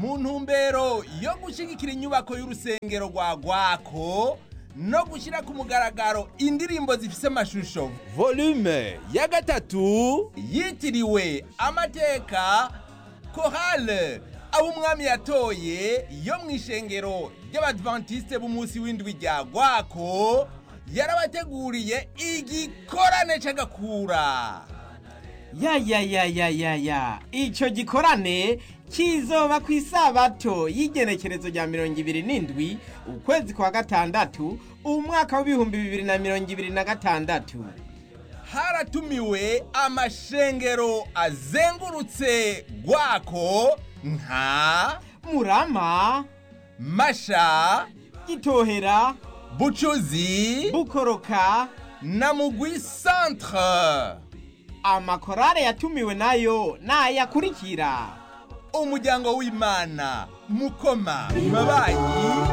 mu ntumbero yo gushyigikira inyubako y'urusengero rwa gwako no gushyira ku mugaragaro indirimbo zifise amashusho volume ya gatatu yitiriwe amateka korale abo umwami yatoye yo mu ishengero ry'abadventiste b'umunsi w'indwi rya gwako yarabateguriye igikorane c'agakura ya ya ya ya ya ya ico gikorane kizoba ku isabato y'igenekerezo rya mirongo ibiri n'indwi ukwezi kwa gatandatu umwaka w'ibihumbi bibiri na mirongo ibiri na gatandatu haratumiwe amashengero azengurutse gwako nka murama masha gitohera bucuzi bukoroka na mugwi centre amakorale yatumiwe nayo nayakurikira umuryango w'imana mukoma mabanyi